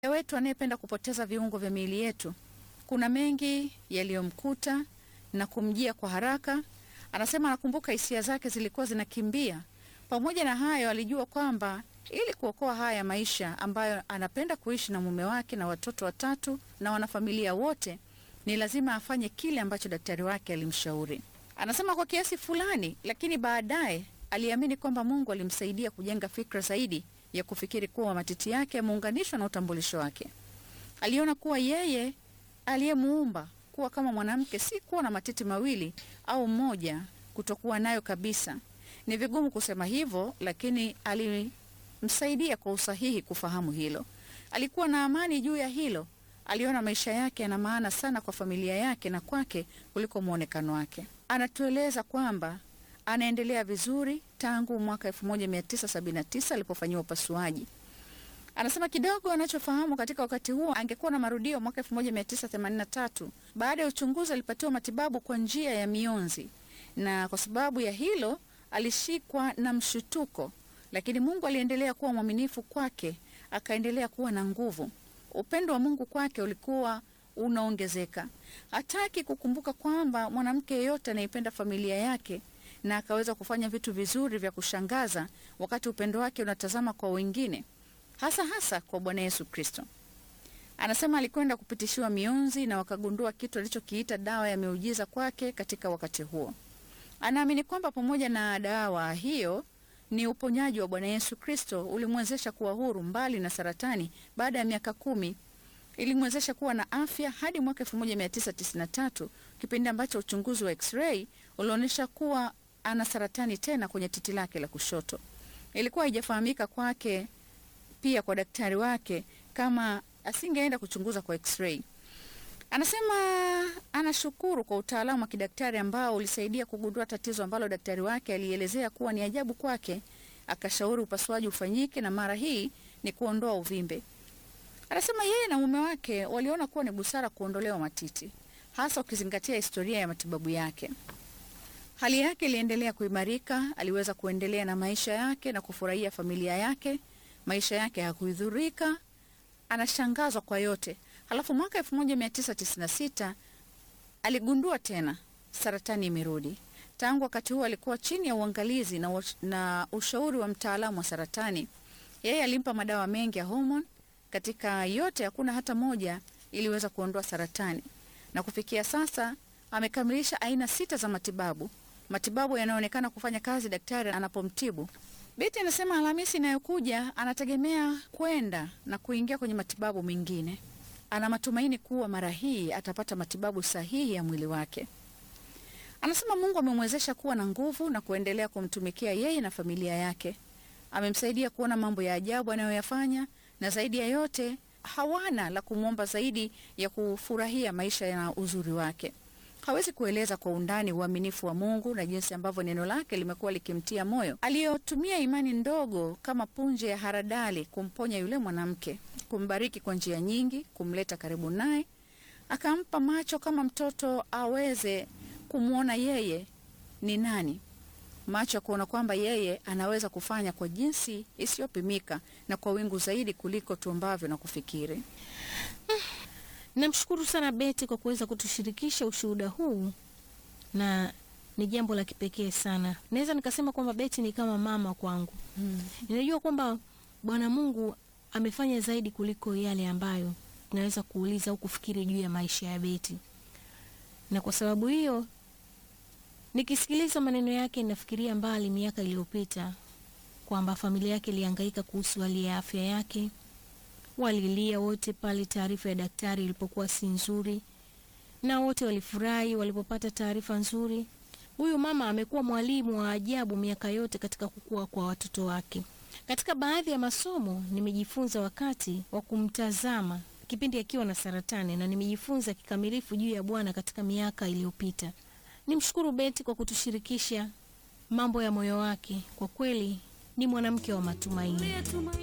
wetu anayependa kupoteza viungo vya miili yetu, kuna mengi yaliyomkuta na kumjia kwa haraka. Anasema anakumbuka hisia zake zilikuwa zinakimbia. Pamoja na hayo, alijua kwamba ili kuokoa haya maisha ambayo anapenda kuishi na mume wake na watoto watatu na wanafamilia wote, ni lazima afanye kile ambacho daktari wake alimshauri. Anasema kwa kiasi fulani, lakini baadaye aliamini kwamba Mungu alimsaidia kujenga fikra zaidi ya kufikiri kuwa matiti yake yameunganishwa na utambulisho wake. Aliona kuwa yeye aliyemuumba kuwa kama mwanamke si kuwa na matiti mawili au mmoja, kutokuwa nayo kabisa. Ni vigumu kusema hivyo, lakini alimsaidia kwa usahihi kufahamu hilo. Alikuwa na amani juu ya hilo. Aliona maisha yake yana maana sana kwa familia yake na kwake kuliko mwonekano wake. Anatueleza kwamba anaendelea vizuri tangu mwaka 1979 alipofanyiwa upasuaji. Anasema kidogo anachofahamu katika wakati huo, angekuwa na marudio mwaka 1983. Baada ya uchunguzi, alipatiwa matibabu kwa njia ya mionzi, na kwa sababu ya hilo alishikwa na mshutuko, lakini Mungu aliendelea kuwa mwaminifu kwake, akaendelea kuwa na nguvu. Upendo wa Mungu kwake ulikuwa unaongezeka. Hataki kukumbuka kwamba mwanamke yeyote anaipenda familia yake na akaweza kufanya vitu vizuri vya kushangaza wakati upendo wake unatazama kwa wengine, hasa hasa kwa Bwana Yesu Kristo. Anasema alikwenda kupitishiwa mionzi na wakagundua kitu alichokiita dawa ya miujiza kwake katika wakati huo. Anaamini kwamba pamoja na dawa hiyo ni uponyaji wa Bwana Yesu Kristo ulimwezesha kuwa huru mbali na saratani. Baada ya miaka kumi ilimwezesha kuwa na afya hadi mwaka 1993 kipindi ambacho uchunguzi wa x-ray ulionyesha kuwa ana saratani tena kwenye titi lake la kushoto. Ilikuwa haijafahamika kwake pia kwa daktari wake kama asingeenda kuchunguza kwa x-ray. Anasema anashukuru kwa utaalamu wa kidaktari ambao ulisaidia kugundua tatizo ambalo daktari wake alielezea kuwa ni ajabu kwake. Akashauri upasuaji ufanyike na mara hii ni kuondoa uvimbe. Anasema yeye na mume wake waliona kuwa ni busara kuondolewa matiti, hasa ukizingatia historia ya matibabu yake. Hali yake iliendelea kuimarika, aliweza kuendelea na maisha yake na kufurahia familia yake. Maisha yake hakuhudhurika, anashangazwa kwa yote. Halafu mwaka 1996 aligundua tena saratani imerudi. Tangu wakati huo alikuwa chini ya uangalizi na, wa- na ushauri wa mtaalamu wa saratani. Yeye alimpa madawa mengi ya homoni. Katika yote hakuna hata moja iliweza kuondoa saratani, na kufikia sasa amekamilisha aina sita za matibabu, matibabu yanayoonekana kufanya kazi daktari anapomtibu. Beti anasema Alhamisi inayokuja anategemea kwenda na kuingia kwenye matibabu mengine. Ana matumaini kuwa mara hii atapata matibabu sahihi ya mwili wake. Anasema Mungu amemwezesha kuwa na nguvu na kuendelea kumtumikia yeye na familia yake. Amemsaidia kuona mambo ya ajabu anayoyafanya, na zaidi ya yote hawana la kumwomba zaidi ya kufurahia maisha na uzuri wake. Hawezi kueleza kwa undani uaminifu wa Mungu na jinsi ambavyo neno lake limekuwa likimtia moyo, aliyotumia imani ndogo kama punje ya haradali kumponya yule mwanamke, kumbariki kwa njia nyingi, kumleta karibu naye, akampa macho kama mtoto aweze kumwona yeye ni nani, macho ya kuona kwamba yeye anaweza kufanya kwa jinsi isiyopimika na kwa wingu zaidi kuliko tuombavyo na kufikiri. Namshukuru sana Beti kwa kuweza kutushirikisha ushuhuda huu, na ni jambo la kipekee sana. Naweza nikasema kwamba Beti ni kama mama kwangu. Ninajua kwamba Bwana Mungu amefanya zaidi kuliko yale ambayo tunaweza kuuliza au kufikiri juu ya maisha ya Beti, na kwa sababu hiyo nikisikiliza maneno yake nafikiria mbali miaka iliyopita kwamba familia yake ilihangaika kuhusu hali ya afya yake walilia wote pale taarifa ya daktari ilipokuwa si nzuri, na wote walifurahi walipopata taarifa nzuri. Huyu mama amekuwa mwalimu wa ajabu miaka yote katika kukua kwa watoto wake. Katika baadhi ya masomo nimejifunza wakati wa kumtazama kipindi akiwa na saratani, na nimejifunza kikamilifu juu ya Bwana katika miaka iliyopita. Nimshukuru Beti kwa kutushirikisha mambo ya moyo wake. Kwa kweli ni mwanamke wa matumaini.